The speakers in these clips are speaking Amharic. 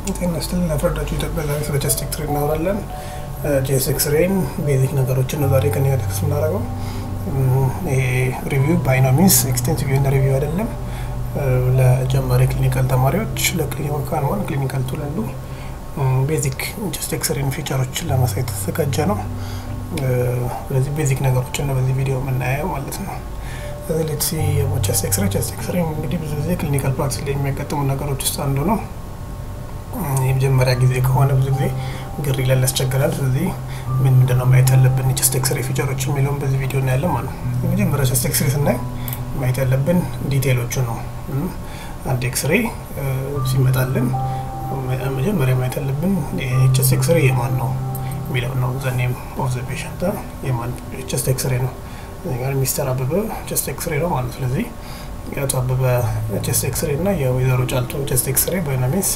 ጤና ይስጥልን ለፍረዳችሁ ኢትዮጵያ ዛሬ ስለ ቼስት ኤክስሬ እናወራለን። ቼስት ኤክስሬን ቤዚክ ነገሮችን ነው ዛሬ ከኔ ጋር ዲስከስ የምናደርገው። ይሄ ሪቪው ባይ ኖ ሚንስ ኤክስቴንሲቭ የሆነ ሪቪው አይደለም። ለጀማሪ ክሊኒካል ተማሪዎች ለክሊኒካል ዋን ክሊኒካል ቱ ላሉ ቤዚክ ቼስት ኤክስሬን ፊቸሮች ለማሳየት የተዘጋጀ ነው። ስለዚህ ቤዚክ ነገሮችን ነው በዚህ ቪዲዮ የምናየው ማለት ነው። ሌትሲ ቼስት ኤክስሬ ቼስት ኤክስሬ እንግዲህ ብዙ ጊዜ ክሊኒካል ፕራክቲስ ላይ የሚያጋጥሙ ነገሮች ውስጥ አንዱ ነው። የመጀመሪያ ጊዜ ከሆነ ብዙ ጊዜ ግር ይላል፣ ያስቸግራል። ስለዚህ ምን ምንድነው ማየት ያለብን ቼስት ኤክስሬ ፊቸሮች የሚለውን በዚህ ቪዲዮ እናያለን ማለት ነው። የመጀመሪያ ቼስት ኤክስሬ ስናይ ማየት ያለብን ዲቴይሎቹ ነው። አንድ ኤክስሬ ሲመጣልን መጀመሪያ ማየት ያለብን ቼስት ኤክስሬ የማን ነው የሚለው ነው። ዘኔም ኦፍ ዘ ፔሸንት የማን ቼስት ኤክስሬ ነው ጋር ሚስተር አበበ ቼስት ኤክስሬ ነው ማለት ስለዚህ የአቶ አበበ ቼስት ኤክስሬ እና የወይዘሮ ጫልቱ ቼስት ኤክስሬ በናሚስ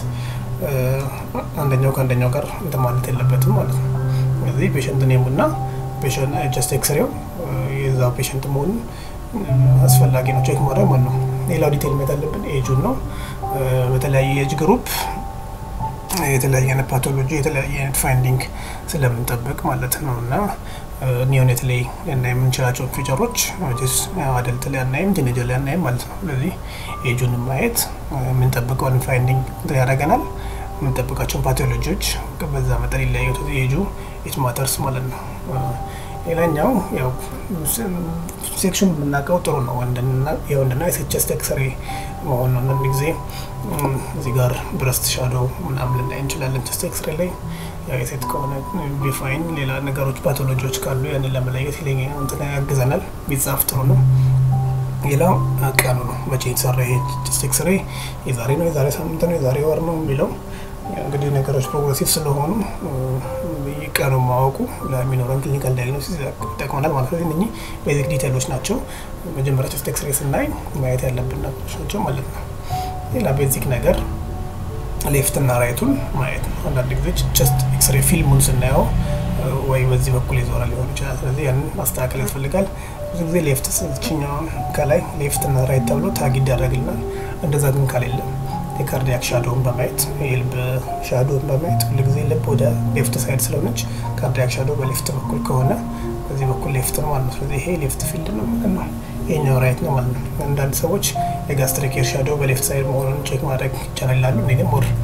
አንደኛው ከአንደኛው ጋር እንትን ማለት የለበትም ማለት ነው። ስለዚህ ፔሸንት ኔሙ እና ቼስት ኤክስሬው የዛ ፔሸንት መሆኑን አስፈላጊ ነው ቼክ ማድረግ ማለት ነው። ሌላው ዲቴል ማየት ያለብን ኤጁን ነው። በተለያየ ኤጅ ግሩፕ የተለያየ አይነት ፓቶሎጂ የተለያየ አይነት ፋይንዲንግ ስለምንጠብቅ ማለት ነው እና ኒዮኔት ላይ ልናይ የምንችላቸው ፊቸሮች አደልት ላይ አናይም፣ ቲኔጀር ላይ አናይም ማለት ነው። ስለዚህ ኤጁን ማየት የምንጠብቀውን ፋይንዲንግ ያደርገናል። የምንጠብቃቸውን ፓቶሎጂዎች በዛ መጠን ይለያዩት ኤጁ ኢት ማተርስ ማለት ነው። ሌላኛው ያው ሴክሽን የምናውቀው ጥሩ ነው። የወንድና የሴት ቼስት ኤክስሬ መሆኑ አንዳንድ ጊዜ እዚህ ጋር ብረስት ሻዶ ምናምን ልናይ እንችላለን ቼስት ኤክስሬ ላይ ያው የሴት ከሆነ ዲፋይን ሌላ ነገሮች ፓቶሎጂዎች ካሉ ያንን ለመለየት እንትን ያግዘናል። ቢጻፍ ጥሩ ነው። ሌላው ቀኑ ነው። መቼ የተሰራ ይሄ ቼስት ኤክስሬ የዛሬ ነው፣ የዛሬ ሳምንት ነው፣ የዛሬ ወር ነው የሚለው እንግዲህ ነገሮች ፕሮግረሲቭ ስለሆኑ ቀኑ ማወቁ ለሚኖረን ክሊኒካል ዳያግኖሲስ ይጠቅመናል ማለት ነው። እነኚህ ቤዚክ ዲቴይሎች ናቸው። መጀመሪያ ቼስት ኤክስሬ ስናይ ማየት ያለብን ነገሮች ናቸው ማለት ነው። ሌላ ቤዚክ ነገር ሌፍት እና ራይቱን ማየት ነው። አንዳንድ ጊዜ ቼስት ኤክስሬ ፊልሙን ስናየው ወይ በዚህ በኩል የዞረ ሊሆን ይችላል። ስለዚህ ያንን ማስተካከል ያስፈልጋል። ብዙ ጊዜ ሌፍት ችኛው ከላይ ሌፍት እና ራይት ተብሎ ታግ ይደረግልናል። እንደዛ ግን ካሌለም የካርዲያክ ሻዶውን በማየት የልብ ሻዶውን በማየት ሁሉ ጊዜ ልብ ወደ ሌፍት ሳይድ ስለሆነች ካርዲያክ ሻዶ በሌፍት በኩል ከሆነ በዚህ በኩል ሌፍት ነው ማለት ነው። ስለዚህ ይሄ ሌፍት ፊልድ ነው ማለት ነው። ይሄኛው ራይት ነው ማለት ነው። አንዳንድ ሰዎች የጋስትሪክ ኤር ሻዶ በሌፍት ሳይድ መሆኑን ቼክ ማድረግ ይቻላል ይላሉ። እኔ ግን ሞር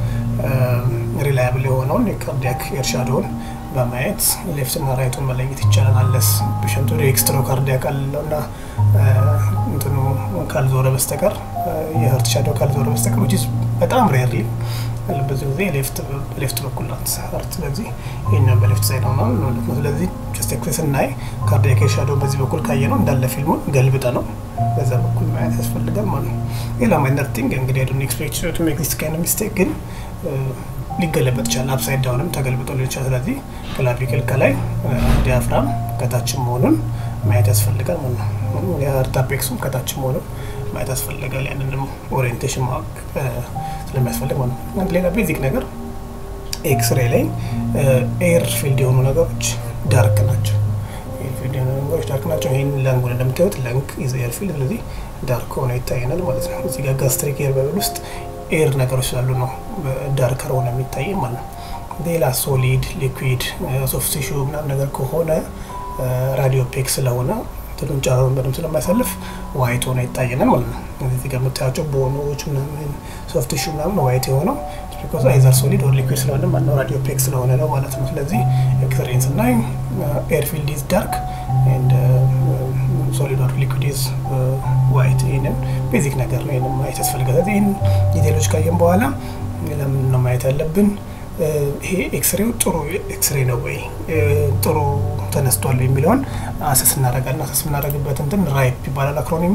ሪላያብል የሆነውን የካርዲያክ ኤር ሻዶውን በማየት ሌፍትና ራይቱን መለየት ይቻላል። አለስ ፔሸንቱ ኤክስትሮ ካርዲያክ አለው እና እንትኑ ካልዞረ በስተቀር የህርት ሻዶ ካልዞረ በስተቀር ዊች በጣም ሬርሊ ብዙ ጊዜ ሌፍት በኩል ናት ህርት። ስለዚህ ይህኛውን በሌፍት ሳይድ ነው ማለት ነው። ስለዚህ ቼስት ኤክስሬ ስናይ ካርዲያክ ኤር ሻዶ በዚህ በኩል ካየ ነው እንዳለ ፊልሙን ገልብጠ ነው በዛ በኩል ማየት ያስፈልጋል ማለት ነው። ሌላ ማይነር ቲንግ እንግዲህ ዶን ኤክስፔክት ቱ ሜክ ዲስ ካይንድ ሚስቴክ ግን ሊገለበጥ ይችላል። አፕሳይድ ዳውንም ተገልብጦ ሊሆን ይችላል። ስለዚህ ክላቪክል ከላይ ዲያፍራም ከታችም መሆኑን ማየት ያስፈልጋል ማለት ነው። የሀርት አፔክሱም ከታች መሆኑን ማየት ያስፈልጋል። ያንንም ኦሪየንቴሽን ማወቅ ስለሚያስፈልግ ማለት ነው። ሌላ ቤዚክ ነገር ኤክስሬ ላይ ኤር ፊልድ የሆኑ ነገሮች ዳርክ ናቸው። ፊልድ የሆኑ ነገሮች ዳርክ ናቸው። ይህን ለንጉን እንደምታዩት ለንግ ኢዝ ኤር ፊልድ፣ ስለዚህ ዳርክ ሆኖ ይታየናል ማለት ነው። እዚህ ጋር ጋስትሪክ ኤር በብል ውስጥ ኤር ነገሮች ስላሉ ነው ዳርከር ሆነ የሚታይ ማለት ነው። ሌላ ሶሊድ ሊኩዊድ ሶፍት ቲሹ ምናምን ነገር ከሆነ ራዲዮ ፔክ ስለሆነ ትሉን ጨረሩን በደንብ ስለማያሳልፍ ዋይት ሆነ ይታየናል ማለት ነው። እዚህ ጋር የምታያቸው ቦኖች ምናምን ሶፍት ቲሹ ምናምን ዋይት የሆነው ቢኮዝ አይዘር ሶሊድ ኦር ሊኩዊድ ስለሆነ ማነው ራዲዮ ፔክ ስለሆነ ነው ማለት ነው። ስለዚህ ኤክስሬን ስናይ ኤር ፊልድ ኢዝ ዳርክ ኤንድ ሶሊድ ኦር ሊኩዊድ ኢዝ ዋይት። ይህንን ቤዚክ ነገር ነው። ይህንን ማየት ያስፈልጋል። ስለዚህ ይህን ዲቴሎች ካየን በኋላ ለምን ነው ማየት ያለብን? ይሄ ኤክስሬው ጥሩ ኤክስሬ ነው ወይ ጥሩ ተነስቷል የሚለውን አሰስ እናደርጋለን። አሰስ የምናደርግበት እንትን ራይፕ ይባላል አክሮኒሙ።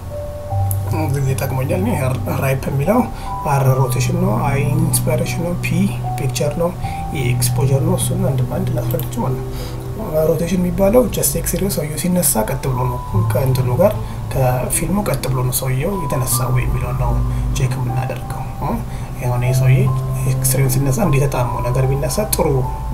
ጊዜ ጠቅሞኛል። ራይፕ የሚለው አር ሮቴሽን ነው፣ አይ ኢንስፓይሬሽን ነው፣ ፒ ፒክቸር ነው፣ ኤክስፖጀር ነው። እሱን አንድ በአንድ ላስረዳችሁ ማለት ነው። ሮቴሽን የሚባለው ጀስት ኤክስሬው ሰውየው ሲነሳ ቀጥ ብሎ ነው ከእንትኑ ጋር ከፊልሙ ቀጥ ብሎ ነው ሰውየው የተነሳው የሚለው ነው ቼክ የምናደርገው። የሆነ የሰውዬ ኤክስሬውን ሲነሳ እንደተጣመው ነገር ቢነሳ ጥሩ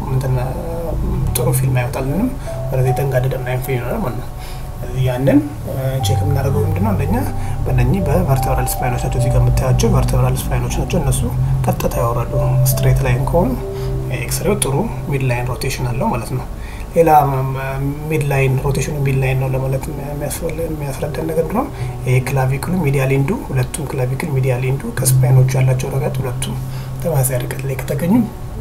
ጥሩ ፊልም አይወጣልንም። ወደዚህ የተንጋደደ ምናምን ፊልም ይሆናል ማለት ነው። ያንን ቼክ የምናደርገው ምንድነው? አንደኛ በእነኚህ በቨርተብራል ስፓይኖች ናቸው። እዚህ ጋር የምታያቸው ቨርተብራል ስፓይኖች ናቸው። እነሱ ቀጥታ ያወራሉ። ስትሬት ላይን ከሆኑ ኤክስሬው ጥሩ ሚድ ላይን ሮቴሽን አለው ማለት ነው። ሌላ ሚድ ላይን ሮቴሽኑ ሚድ ላይን ነው ለማለት የሚያስረዳን ነገር ነው። ይሄ ክላቪክሉ ሚዲያል ኢንዱ ሁለቱም ክላቪክል ሚዲያል ኢንዱ ከስፓይኖቹ ያላቸው ርቀት ሁለቱም ተመሳሳይ ርቀት ላይ ከተገኙ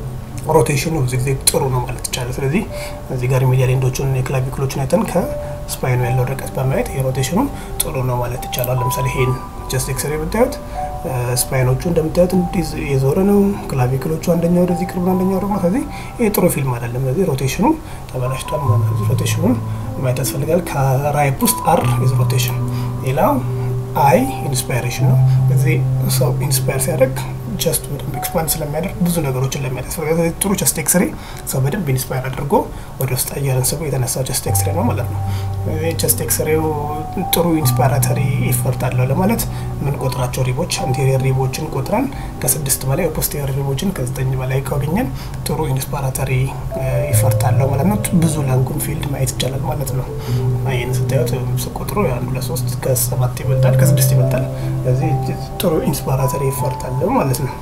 ሮቴሽኑ ብዙ ጊዜ ጥሩ ነው ማለት ይቻላል። ስለዚህ እዚህ ጋር ሚዲያል ኢንዶቹን የክላቪክሎችን አይተን ከስፓይኑ ያለው ርቀት በማየት ይሄ ሮቴሽኑ ጥሩ ነው ማለት ይቻላል። ለምሳሌ ይሄን ጀስት ኤክስሬ ብታዩት ስፓይኖቹ እንደምታዩት እንዲህ የዞረ ነው። ክላቪክሎቹ አንደኛው ወደዚህ ቅርብ ነው፣ አንደኛው ደግሞ ስለዚህ ይሄ ጥሩ ፊልም አይደለም። ስለዚህ ሮቴሽኑ ተበላሽቷል ማለት ነው። ሮቴሽኑን ማየት ያስፈልጋል። ከራይፕ ውስጥ አር ኢዝ ሮቴሽን፣ ሌላው አይ ኢንስፓይሬሽን ነው። በዚህ ሰው ኢንስፓየር ሲያደርግ ቸስቱ በደንብ ኤክስፓንድ ስለሚያደርግ ብዙ ነገሮችን ለማየት ያስፈልጋል። ጥሩ ቸስት ኤክስሬ ሰው በደንብ ኢንስፓየር አድርጎ ወደ ውስጥ አየርን ስቦ የተነሳው ቸስት ኤክስሬ ነው ማለት ነው። ቸስት ኤክስሬው ጥሩ ኢንስፓራተሪ ኢፈርት አለው ለማለት የምንቆጥራቸው ሪቦች አንቴሪየር ሪቦችን ቆጥረን ከስድስት በላይ ፖስቴሪየር ሪቦችን ከዘጠኝ በላይ ካገኘን ጥሩ ኢንስፓራተሪ ኢፈርት አለው ማለት ነው። ብዙ ላንጉን ፊልድ ማየት ይቻላል ማለት ነው። ይህን ስታዩት ስቆጥሩ አንዱ ለሶስት ከሰባት ይበልጣል፣ ከስድስት ይበልጣል። ስለዚህ ጥሩ ኢንስፓራተሪ ኢፈርት አለው ማለት ነው።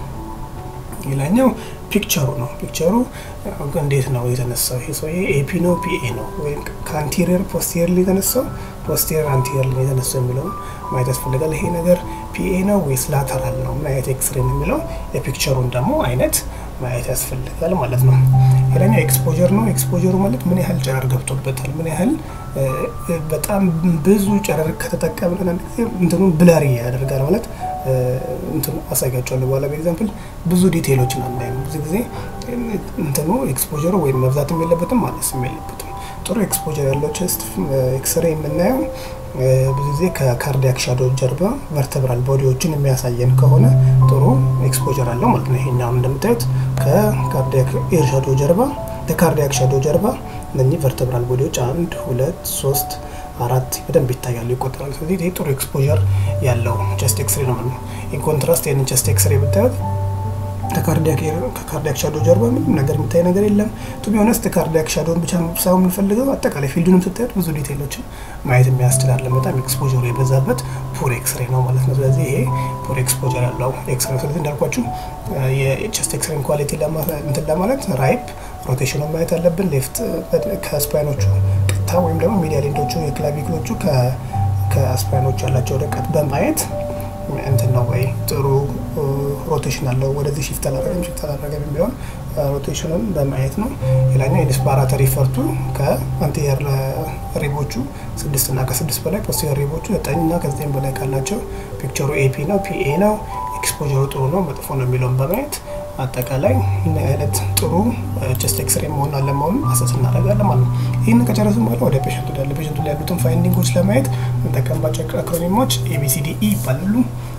ሌላኛው ፒክቸሩ ነው። ፒክቸሩ እንዴት ነው የተነሳው? ይሄ ሰውዬ ኤፒ ነው ፒኤ ነው ወይም ከአንቴሪየር ፖስቴሪየር የተነሳው ፖስቴሪየር አንቴሪየር የተነሳው የሚለውን ማየት ያስፈልጋል። ይሄ ነገር ፒኤ ነው ወይስ ላተራል ነው ማየት ኤክስሬ የሚለው የፒክቸሩን ደግሞ አይነት ማየት ያስፈልጋል ማለት ነው። ሌላኛው ኤክስፖጀር ነው። ኤክስፖጀሩ ማለት ምን ያህል ጨረር ገብቶበታል፣ ምን ያህል በጣም ብዙ ጨረር ከተጠቀምን አንድ ጊዜ እንትኑ ብለሪ ያደርጋል ማለት እንትኑ አሳያቸዋለሁ በኋላ በኤግዛምፕል ብዙ ዲቴይሎችን አናይም። ብዙ ጊዜ እንትኑ ኤክስፖጀሩ ወይም መብዛትም የለበትም ማነስም የለበትም። ጥሩ ኤክስፖጀር ያለው ቸስት ኤክስሬ የምናየው ብዙ ጊዜ ከካርዲያክ ሻዶ ጀርባ ቨርተብራል ቦዲዎችን የሚያሳየን ከሆነ ጥሩ ኤክስፖጀር አለው ማለት ነው። ይሄኛውን እንደምታዩት ከካርዲያክ ኤር ሻዶ ጀርባ ከካርዲያክ ሻዶ ጀርባ እነኚህ ቨርተብራል ቦዲዎች አንድ ሁለት ሶስት አራት በደንብ ይታያሉ፣ ይቆጠራሉ። ስለዚህ ይህ ጥሩ ኤክስፖዠር ያለው ቸስት ኤክስሬ ነው ማለት ነው። ኢን ኮንትራስት ይህንን ቸስት ኤክስሬ ብታዩት ከካርዲያክ ሻዶ ጀርባ ምንም ነገር የሚታይ ነገር የለም። ቱ ቢ ሆነስት ካርዲያክ ሻዶን ብቻ ሳይሆን የምንፈልገው አጠቃላይ ፊልዱንም ስታዩት ብዙ ዲቴይሎችን ማየት የሚያስችል አለ። በጣም ኤክስፖዠሩ የበዛበት ፑር ኤክስሬ ነው ማለት ነው። ስለዚህ ይሄ ፑር ኤክስፖዠር ያለው ኤክስሬ። ስለዚህ እንዳልኳችሁ የቸስት ኤክስሬን ኳሊቲ እንትን ለማለት ራይፕ ሮቴሽኑን ማየት አለብን። ሌፍት ከስፓይኖቹ ቀጥታ ወይም ደግሞ ሚዲያል ኢንዶቹ የክላቪክሎቹ ከስፓይኖቹ ያላቸው ርቀት በማየት እንትን ነው ወይ ጥሩ ሮቴሽን አለው ወደዚህ ሽፍት አላረገም ሽፍት አላረገም የሚለውን ሮቴሽኑን በማየት ነው። ሌላኛው የዲስፓራተሪ ፈርቱ ከአንቴሪየር ሪቦቹ ስድስት እና ከስድስት በላይ ፖስቴሪየር ሪቦቹ ዘጠኝ እና ከዘጠኝ በላይ ካላቸው ፒክቸሩ ኤፒ ነው ፒኤ ነው ኤክስፖጀሩ ጥሩ ነው መጥፎ ነው የሚለውን በማየት አጠቃላይ ምን አይነት ጥሩ ቸስት ኤክስሬ መሆን አለመሆኑን አሰስ እናደርጋለን ማለት ነው። ይህን ከጨረሱ በኋላ ወደ ፔሸንቱ ዳለ ፔሸንቱ ላይ ያሉትን ፋይንዲንጎች ለማየት የምንጠቀምባቸው አክሮኒሞች ኤቢሲዲ ኢ ይባላሉ።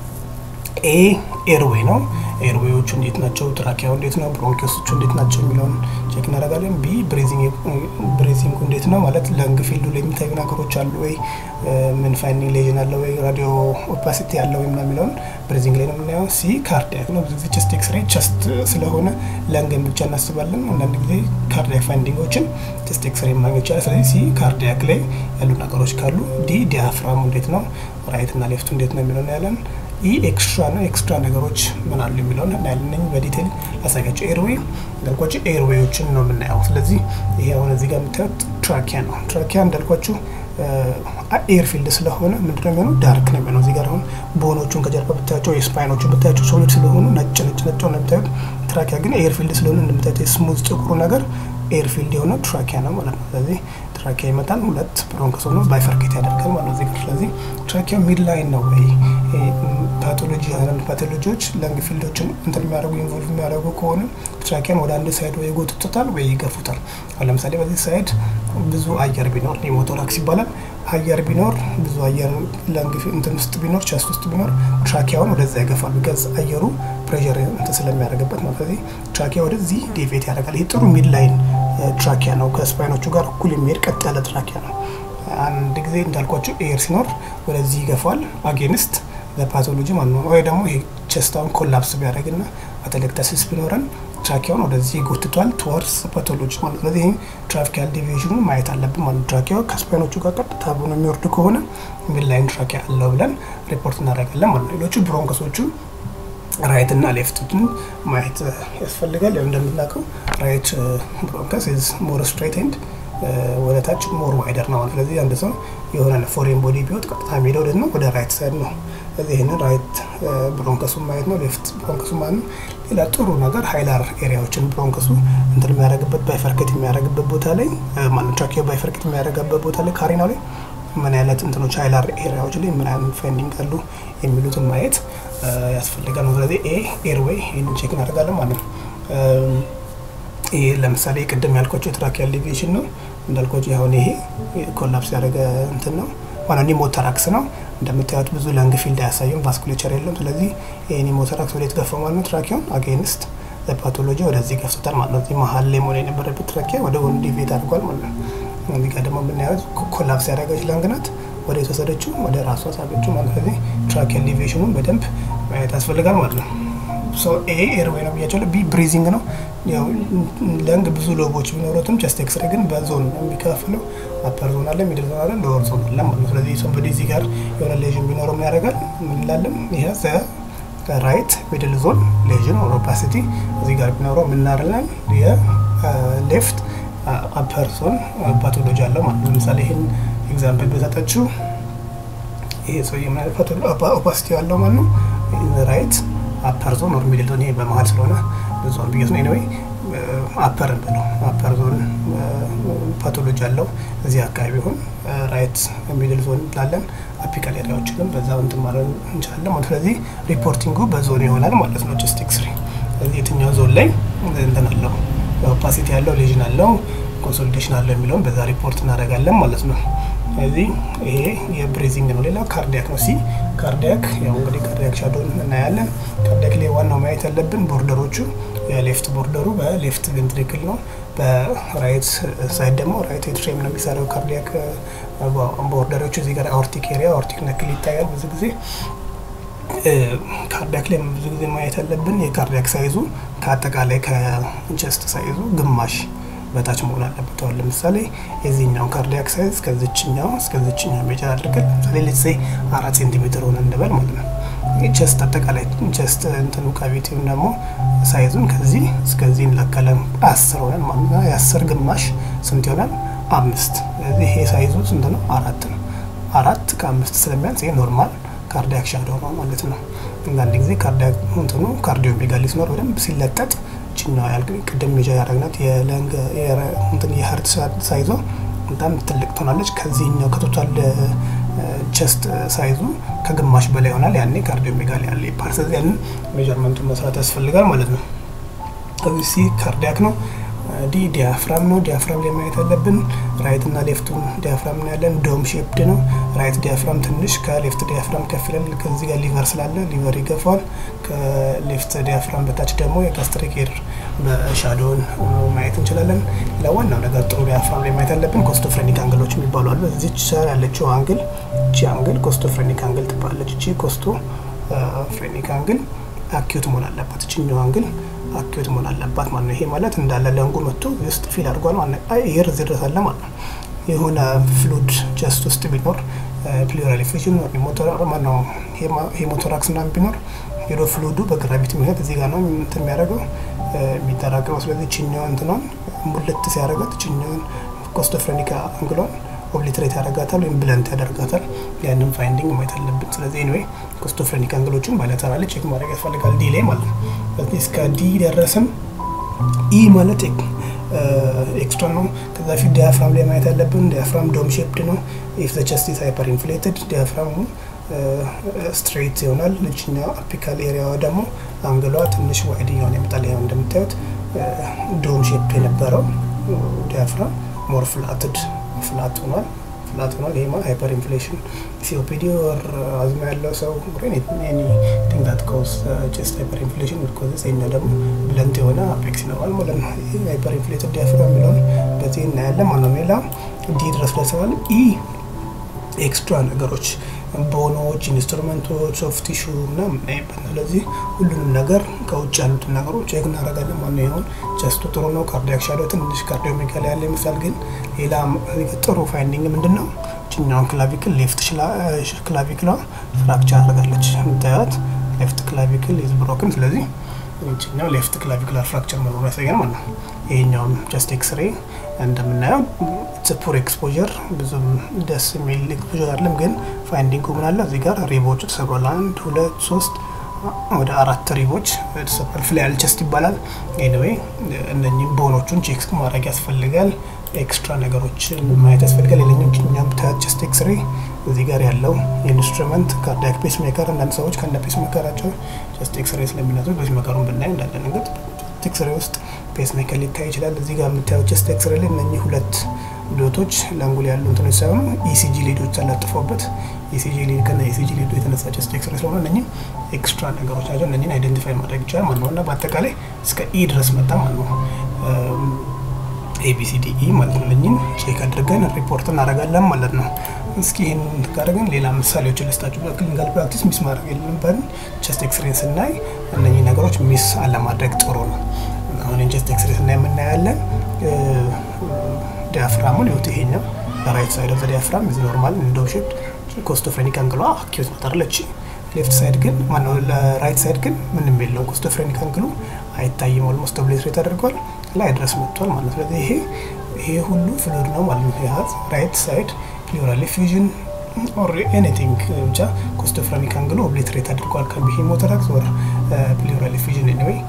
ኤ ኤርዌይ ነው። ኤርዌዮቹ እንዴት ናቸው? ትራኪያው እንዴት ነው? ብሮንኪዮሶቹ እንዴት ናቸው የሚለውን ቼክ እናደርጋለን። ቢ ብሬዚንጉ እንዴት ነው ማለት ለንግ ፊልዱ ላይ የሚታዩ ነገሮች አሉ ወይ፣ ምን ፋይንዲንግ ሌዥን አለ ወይ፣ ራዲዮ ኦፓሲቲ አለ ወይ ምናምን የሚለውን ብሬዚንግ ላይ ነው የምናየው። ሲ ካርዲያክ ነው። ብዙ ጊዜ ቸስት ኤክስሬ ቸስት ስለሆነ ለንግን ብቻ እናስባለን። አንዳንድ ጊዜ ካርዲያክ ፋይንዲንጎችን ቸስት ኤክስሬ ማግኘት ይቻላል። ስለዚህ ሲ ካርዲያክ ላይ ያሉ ነገሮች ካሉ፣ ዲ ዲያፍራሙ እንዴት ነው፣ ራይት እና ሌፍቱ እንዴት ነው የሚለውን ያለን ኢ ኤክስትራ ነው። ኤክስትራ ነገሮች ምን አሉ የሚለውን እናያለን። በዲቴል ላሳያቸው። ኤርዌይ እንዳልኳቸው ኤርዌዮችን ነው የምናየው። ስለዚህ ይሄ አሁን እዚህ ጋር የምታዩት ትራኪያ ነው። ትራኪያ እንዳልኳችሁ ኤር ፊልድ ስለሆነ ምንድነው የሚሆነው? ዳርክ ነው የሚሆነው። እዚህ ጋር አሁን ቦኖቹን ከጀርባ ብታያቸው የስፓይኖቹን ብታያቸው ሶሊድ ስለሆኑ ነጭ ነጭ ነጭ ነው የምታዩት። ትራኪያ ግን ኤር ፊልድ ስለሆነ እንደምታዩት የስሙዝ ጥቁሩ ነገር ኤር ፊልድ የሆነ ትራኪያ ነው ማለት ነው። ስለዚህ ትራኪያ ይመጣል። ሁለት ብሮንከስ ሆኖ ባይፈርኬት ያደርጋል ማለት ነው እዚህ ጋር። ስለዚህ ትራኪያ ሚድ ላይን ነው ወይ ፓቶሎጂ አንዳንድ ፓቶሎጂዎች ለንግ ፊልዶችን እንትን የሚያደርጉ ኢንቮልቭ የሚያደርጉ ከሆነ ትራኪያን ወደ አንድ ሳይድ ወይ ይጎትቱታል ወይ ይገፉታል። አሁን ለምሳሌ በዚህ ሳይድ ብዙ አየር ቢኖር ኒሞቶራክስ ይባላል። አየር ቢኖር ብዙ አየር ለንግ እንትን ውስጥ ቢኖር ቸስት ውስጥ ቢኖር ትራኪያውን ወደዛ ይገፋል። ቢገዝ አየሩ ፕሬር እንትን ስለሚያደርግበት ነው። ስለዚህ ትራኪያ ወደዚህ ዴቬት ያደርጋል። ይህ ጥሩ ሚድ ላይን ትራኪያ ነው። ከስፓይኖቹ ጋር እኩል የሚሄድ ቀጥ ያለ ትራኪያ ነው። አንድ ጊዜ እንዳልኳቸው ኤር ሲኖር ወደዚህ ይገፋል አጌንስት ለፓቶሎጂ ማለት ነው። ወይ ደግሞ ይሄ ቸስታውን ኮላፕስ ቢያደርግና አተሌክታሲስ ቢኖረን ትራኪያውን ወደዚህ ጎትቷል ትወርስ ፓቶሎጂ ማለት ስለዚህ ይህ ትራኪያል ዲቪዥኑ ማየት አለብን ማለት ትራኪያው ከስፓይኖቹ ጋር ቀጥታ ብሎ የሚወርድ ከሆነ ምን ላይን ትራኪያ አለው ብለን ሪፖርት እናደርጋለን ማለት ነው። ሌሎቹ ብሮንከሶቹ ራይት እና ሌፍትን ማየት ያስፈልጋል። ያው እንደምናውቀው ራይት ብሮንከስ ኢዝ ሞር ስትሬት ኤንድ ወደ ታች ሞር ዋይደር ነው። ስለዚህ አንድ ሰው የሆነ ፎሬን ቦዲ ቢወጥ ቀጥታ የሚሄደው ወደ ነው ወደ ራይት ሳይድ ነው። ስለዚህ ይህንን ራይት ብሮንከሱን ማየት ነው፣ ሌፍት ብሮንከሱን ማለት ነው። ሌላ ጥሩ ነገር ሃይላር ኤሪያዎችን ብሮንከሱ እንትን የሚያደርግበት ባይፈርኬት የሚያደርግበት ቦታ ላይ ማለት ትራኪዮ ባይፈርኬት የሚያደርግበት ቦታ ላይ ካሪናው ላይ ምን አይነት እንትኖች ሃይላር ኤሪያዎች ላይ ምን አይነት ፋይንዲንግ አሉ የሚሉትን ማየት ያስፈልጋል ነው። ስለዚህ ኤ ኤርዌይ ይህንን ቼክ እናደርጋለን ማለት ነው። ይሄ ለምሳሌ ቅድም ያልኳቸው የትራኪያል ዲቪዥን ነው እንዳልኳቸው አሁን ይሄ ኮላፕስ ያደረገ እንትን ነው ዋና ኒሞተራክስ ነው። እንደምታዩት ብዙ ለንግ ፊልድ አያሳየም፣ ቫስኩሌቸር የለም። ስለዚህ ይህ ኒሞተራክስ ወደ የተገፋው ማለት ነው ትራኪያውን አጌንስት ፓቶሎጂ ወደዚህ ገፍቶታል ማለት ነው። እዚህ መሀል ላይ መሆን የነበረበት ትራኪያ ወደ ጎን ዲቬት አድርጓል ማለት ነው። እዚህ ጋር ደግሞ የምናየው ኮላፕስ ያደረገች ለንግ ናት ወደ የተወሰደችው ወደ ራሷ ሳበችው ማለት ስለዚህ ትራኪያል ዲቪዥኑን በደንብ ማየት ያስፈልጋል ማለት ነው። ኤ ኤርዌይ ነው ብያቸው። ቢ ብሪዚንግ ነው። ያው ለንግ ብዙ ሎቦች ቢኖሩትም ቸስት ኤክስሬ ግን በዞን ነው የሚከፍለው። አፐር ዞን አለ፣ ሚድል ዞን አለ፣ ሎወር ዞን አለ ማለት ነው። ስለዚህ ሰንበዲ እዚህ ጋር የሆነ ሌዥን ቢኖረው ምን ያደርጋል? ምን እንላለን? ይሄ ራይት ሚድል ዞን ሌዥን ኦር ኦፓሲቲ እዚህ ጋር ቢኖረው ምን እናደርጋለን? የሌፍት አፐር ዞን ፓቶሎጂ አለው ማለት ነው። ለምሳሌ ይህን ኤግዛምፕል በሰጠችው ይሄ ሰው ኦፓሲቲ ያለው ማለት ነው ራይት አፐር ዞን ኦር ሚድል ዞን ይሄ በመሀል ስለሆነ ዞን ብዬት ነው። ኤኒዌይ አፐር ብለው አፐር ዞን ፓቶሎጂ አለው እዚህ አካባቢ ቢሆን ራይት ሚድል ዞን እንላለን። አፒካል ኤሪያዎችንም በዛ እንትን ማለት እንችላለን ማለት ስለዚህ ሪፖርቲንጉ በዞን ይሆናል ማለት ነው። ጀስት ኤክስሬ ስለዚህ የትኛው ዞን ላይ እንትን አለው ኦፓሲቲ ያለው ሌዥን አለው ኮንሶሊዴሽን አለው የሚለውን በዛ ሪፖርት እናደርጋለን ማለት ነው። ስለዚህ ይሄ የብሬዚንግ ነው። ሌላ ካርዲያክ ነው። ሲ ካርዲያክ ያው እንግዲህ ካርዲያክ ሻዶን እናያለን። ካርዲያክ ላይ ዋናው ማየት ያለብን ቦርደሮቹ የሌፍት ቦርደሩ በሌፍት ቬንትሪክል ነው። በራይት ሳይድ ደግሞ ራይት ኤትሪየም ነው የሚሰራው ካርዲያክ ቦርደሮቹ። እዚህ ጋር አኦርቲክ ኤሪያ አኦርቲክ ነክል ይታያል ብዙ ጊዜ ካርዲያክ ላይ ብዙ ጊዜ ማየት ያለብን የካርዲያክ ሳይዙ ከአጠቃላይ ከጀስት ሳይዙ ግማሽ በታች መሆን አለበት። አሁን ለምሳሌ የዚህኛው ካርዲያክ ሳይዝ ከዚችኛው እስከዚችኛው ሜጀር አድርገን ለምሳሌ ሌትሴ አራት ሴንቲሜትር ሆነ እንበል ማለት ነው። ቸስት አጠቃላይ ቸስት እንትኑ ካቪቲውን ደግሞ ሳይዙን ከዚህ እስከዚህ እንለካለን። አስር ሆነን ማለት ነው። የአስር ግማሽ ስንት ይሆናል? አምስት። ስለዚህ ይሄ ሳይዙ ስንት ነው? አራት ነው። አራት ከአምስት ስለሚያንስ ይሄ ኖርማል ካርዲያክ ሻዶ ነው ማለት ነው። አንዳንድ ጊዜ ካርዲያክ እንትኑ ካርዲዮ ሜጋሊ ሲኖር በደንብ ሲለጠጥ ችኛዋ ያልክ ቅድም ሜጃ ያደረግናት የለንግ እንትን የሀርት ሳይዞ በጣም ትልቅ ትሆናለች። ከዚህኛው ከቶታል ቸስት ሳይዙ ከግማሽ በላይ ይሆናል። ያኔ ካርዲዮ ሜጋሊ ያለ ይባል። ስለዚህ ያንን ሜጀርመንቱን መስራት ያስፈልጋል ማለት ነው። ከዚህ ሲ ካርዲያክ ነው። ዲ ዲያፍራም ነው። ዲያፍራም ላይ ማየት ያለብን ራይት እና ሌፍቱን ዲያፍራም ነው ያለን። ዶም ሼፕድ ነው። ራይት ዲያፍራም ትንሽ ከሌፍት ዲያፍራም ከፍ ይላል። ከዚህ ጋር ሊቨር ስላለ ሊቨር ይገፋዋል። ከሌፍት ዲያፍራም በታች ደግሞ የጋስትሪክ ኤር በሻዶውን ማየት እንችላለን። ለዋናው ነገር ጥሩ ዲያፍራም ላይ ማየት ያለብን ኮስቶፍሬኒክ አንግሎች የሚባሉ አሉ። እዚች ሰር ያለችው አንግል እቺ አንግል ኮስቶፍሬኒክ አንግል ትባላለች። እቺ ኮስቶ ፍሬኒክ አንግል አኪዩት መሆን አለባት። እችኛው አንግል አኪዩት መሆን አለባት ማለት ነው። ይሄ ማለት እንዳለ ለንጉ መጥቶ ውስጥ ፊል አድርጓል ማለት ነው። ኤር እዚህ ድረስ አለ ማለት ነው። የሆነ ፍሉድ ጀስት ውስጥ ቢኖር ፕሊራል ኢፌክሽን ማነው ሄሞቶራክስ ምናምን ቢኖር ሄዶ ፍሉዱ በግራቪቲ ምክንያት እዚህ ጋር ነው እንትን የሚያደርገው የሚጠራቀመው። ስለዚህ ችኛዋ እንትኗን ሙልት ሲያደርጋት ችኛዋን ኮስቶፍሬኒካ አንግሏን ኦብሊትሬት ያደርጋታል ወይም ብለንት ያደርጋታል። ያንን ፋይንዲንግ ማየት አለብን። ስለዚህ ኤኒዌይ ኮስቶፍሬኒክ አንግሎችን ባይላተራል ቼክ ማድረግ ያስፈልጋል። ዲ ላይ ማለት ነው። ስለዚህ እስከ ዲ ደረስን። ኢ ማለት ኤክስትራ ነው። ከዛ ፊት ዲያፍራም ላይ ማየት ያለብን ዲያፍራም ዶም ሼፕድ ነው። ኢፍ ዘ ቸስት ኢዝ ሃይፐር ኢንፍሌትድ ዲያፍራሙ ስትሬት ይሆናል። ልጅኛ አፒካል ኤሪያዋ ደግሞ አንግሏ ትንሽ ዋይድ እየሆነ ይመጣል። ያው እንደምታዩት ዶም ሼፕ የነበረው ዲያፍራም ሞር ፍላትድ ፍላት ሆኗል ፍላት ሆኗል። ይሄ ማለት ሃይፐር ኢንፍሌሽን ሲኦፒዲ ወር አዝማ ያለው ሰው ኤኒቲንግ ዳት ኮዝ ቼስት ሃይፐር ኢንፍሌሽን ውድ ኮዝስ ይሄኛው ደግሞ ብለንት የሆነ አፔክስ ይኖራል ማለት ነው። ይሄ ሃይፐር ኢንፍሌትድ ዲያፍራም የሚለውን በዚህ እናያለን ማለት ነው። ሌላ ዲ ድረስ ደርሰናል። ኢ ኤክስትራ ነገሮች ቦኖች፣ ኢንስትሩመንቶች፣ ሶፍት ቲሹ ምናምን የምናይበት ነው። ስለዚህ ሁሉንም ነገር ከውጭ ያሉትን ነገሮች ቼክ እናደርጋለን። ማነው ይሆን ቸስቱ ጥሩ ነው። ካርዲያክ ሻዶ ትንሽ ካርዲዮሜጋሊ ያለ ይመስላል። ግን ሌላ ጥሩ ፋይንዲንግ ምንድን ነው? ችኛውን ክላቪክል ሌፍት ክላቪክሏ ፍራክቸር አድርጋለች። የምታያት ሌፍት ክላቪክል ኢዝ ብሮክን። ስለዚህ ይችኛው ሌፍት ክላቪክላር ፍራክቸር መኖሩ ያሳያል ማለት ነው። ይሄኛውም ጀስት ኤክስሬ እንደምናየው ፑር ኤክስፖዠር ብዙም ደስ የሚል ኤክስፖዠር አይደለም። ግን ፋይንዲንጉ ምን አለ እዚህ ጋር ሪቦቹ ተሰብሯል። አንድ ሁለት ሶስት ወደ አራት ሪቦች ተሰብሯል። ፍላያል ቸስት ይባላል። ኤኒዌይ እነኚህ ቦኖቹን ቼክ ማድረግ ያስፈልጋል። ኤክስትራ ነገሮችን ማየት ያስፈልጋል። ሌላኛው ኛም ቸስት ኤክስሬ እዚህ ጋር ያለው የኢንስትሩመንት ካርዲያክ ፔስ ሜከር አንዳንድ ሰዎች ከነ ፔስ ሜከራቸው ቸስት ኤክስሬ ስለሚነሱ ፔስ ሜከሩን ብናይ እንዳለ ነገር ኤክስሬ ውስጥ ፔስ ሜከር ሊታይ ይችላል። እዚህ ጋር የምታየው ቸስት ኤክስሬ ላይ እነኚህ ሁለት ዶቶች ለአንጉል ያሉ እንትኖች ሳይሆኑ ኢሲጂ ሊዶች ተለጥፎበት ኢሲጂ ሊድ ከና ኢሲጂ ሊዱ የተነሳ ቸስት ኤክስሬ ስለሆነ እነኚህ ኤክስትራ ነገሮች ናቸው። እነኚህን አይደንቲፋይ ማድረግ ይቻላል ማለት ነው እና በአጠቃላይ እስከ ኢ ድረስ መጣ ማለት ነው። ኤቢሲዲኢ ማለት ነው። እነኚህን ቼክ አድርገን ሪፖርት እናደርጋለን ማለት ነው። እስኪ ይህን ካደረግን ሌላ ምሳሌዎችን ልስጣችሁ። በክሊኒካል ፕራክቲስ ሚስ ማድረግ የለብንም። ቸስት ኤክስሬን ስናይ እነኚህ ነገሮች ሚስ አለማድረግ ጥሩ ነው። አሁን ቸስት ኤክስሬ ስናይ የምናያለን ዲያፍራሙን ይወት ይሄኛው ራይት ሳይድ ኦፍ ዲያፍራም ኢዝ ኖርማል ኢንዶ ሼፕድ ኮስቶፍሬኒክ አንግሏ አኪዩት ናታለች። ሌፍት ሳይድ ግን ማነው ለራይት ሳይድ ግን ምንም የለውም። ኮስቶፍሬኒክ አንግሉ አይታይም። ኦልሞስት ኦብሌትሬት አድርጓል ላይ ድረስ መጥቷል ማለት ነው። ስለዚህ ይሄ ይሄ ሁሉ ፍሉድ ነው ማለት ነው። ይሄ ራይት ሳይድ ፕሉራል ፊዥን ኦር ኤኒቲንግ ብቻ ኮስቶፍሬኒክ አንግሉ ኦብሌትሬት አድርጓል። ከቢ ሄሞቶራክስ ኦር ፕሉራል ፊዥን ኤኒዌይ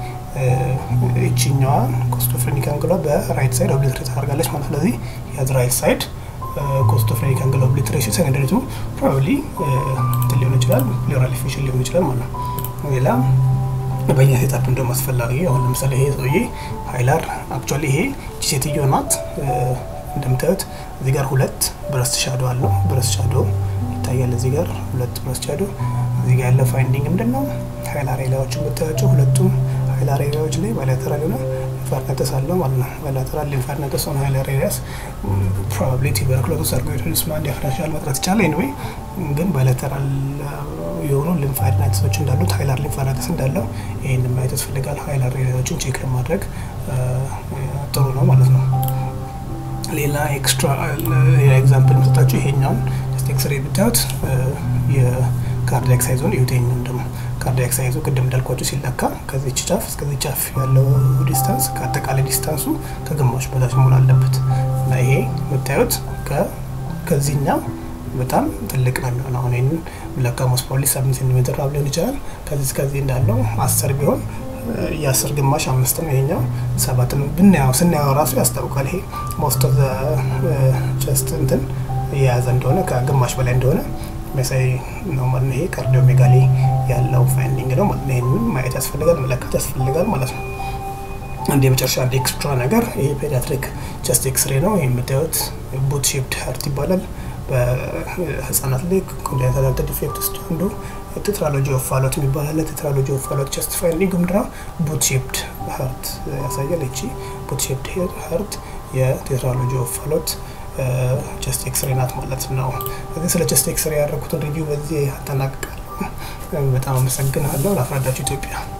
እቺኛዋ ኮስቶፍሬኒክ አንግሏ በራይት ሳይድ ኦብሊትሬት አድርጋለች ማለት ስለዚህ ያዝ ራይት ሳይድ ኮስቶፍሬኒክ አንግል ኦብሊትሬሽን ሰከንደሪቱ ፕሮባብሊ ሊሆን ይችላል ፕሉራል ፊዥን ሊሆን ይችላል ማለት ነው። ሌላ በእኛ ሴታፕ እንደውም አስፈላጊ አሁን ለምሳሌ ይሄ ሰውዬ ሀይላር አክቹዋሊ ይሄ ሴትዮ ናት። እንደምታዩት እዚህ ጋር ሁለት ብረስት ሻዶ አለው። ብረስት ሻዶ ይታያል። እዚህ ጋር ሁለት ብረስት ሻዶ። እዚህ ጋር ያለ ፋይንዲንግ ምንድን ነው? ሀይላር ኤሪያዎችን ብታያቸው ሁለቱም ሀይላር ኤሪያዎች ላይ ባይላተራል የሆነ ሊንፋርነተስ አለው ማለት ነው። ባይላተራል ሊንፋርነተስ ሆነ ሀይላር ኤሪያስ ፕሮባብሊ ቱበርክሎሲስ አርጎይዶስ ማን ዲያፍራንሻል መጥራት ይቻላል። ኤኒዌይ ግን ባይላተራል የሆኑ ሊንፋርነተሶች እንዳሉት ሀይላር ሊንፋርነተስ እንዳለው ይህን ማየት ያስፈልጋል። ሀይላር ኤሪያዎችን ቼክ ለማድረግ ጥሩ ነው ማለት ነው። ሌላ ኤክስትራ ሌላ ኤግዛምፕል የምሰጣችሁ ይሄኛውን ጀስት ኤክስሬ ብታዩት የካርዲያክ ሳይዞን ይሁቴኛውን ደግሞ ካርዲያክ ሳይዙ ቅድም እንዳልኳቸው ሲለካ ከዚች ጫፍ እስከዚህ ጫፍ ያለው ዲስታንስ ከአጠቃላይ ዲስታንሱ ከግማሽ በታች መሆን አለበት እና ይሄ የምታዩት ከዚህኛው በጣም ትልቅ ነው የሚሆነው። አሁን ይህንን ለካ ሞስት ፕሮባብሊ ሰብን ሴንቲሜትር ራብ ሊሆን ይችላል። ከዚህ እስከዚህ እንዳለው አስር ቢሆን የአስር ግማሽ አምስት ነው። ይሄኛው ሰባት ነው። ብናየው ስናየው ራሱ ያስታውቃል። ይሄ ሞስት ኦፍ ቸስት እንትን የያዘ እንደሆነ ከግማሽ በላይ እንደሆነ የሚያሳይ ነው ማለት ነው። ይሄ ካርዲዮሜጋሊ ያለው ፋይንዲንግ ነው ማለት ነው። ይህንን ማየት ያስፈልጋል፣ መለካት ያስፈልጋል ማለት ነው። አንድ የመጨረሻ አንድ ኤክስትራ ነገር ይሄ ፔዲያትሪክ ቸስት ኤክስሬ ነው። ይህ የምታዩት ቡት ሼፕድ ሀርት ይባላል። በህጻናት ላይ ኮንጀኒታል ሃርት ዲፌክት ውስጥ አንዱ ቴትራሎጂ ኦፍ ፋሎት የሚባል አለ። ቴትራሎጂ ኦፍ ፋሎት ቸስት ፋይንዲንግ ምንድነው? ቡት ሼፕድ ሀርት ያሳያል። ይቺ ቡት ሼፕድ ሀርት የቴትራሎጂ ኦፍ ፋሎት ቸስት ኤክስሬ ናት ማለት ነው። ከዚህ ስለ ቸስት ኤክስሬ ያደረኩትን ሪቪው በዚህ አጠናቅቃለሁ። በጣም አመሰግናለሁ። ላፍራዳችሁ ኢትዮጵያ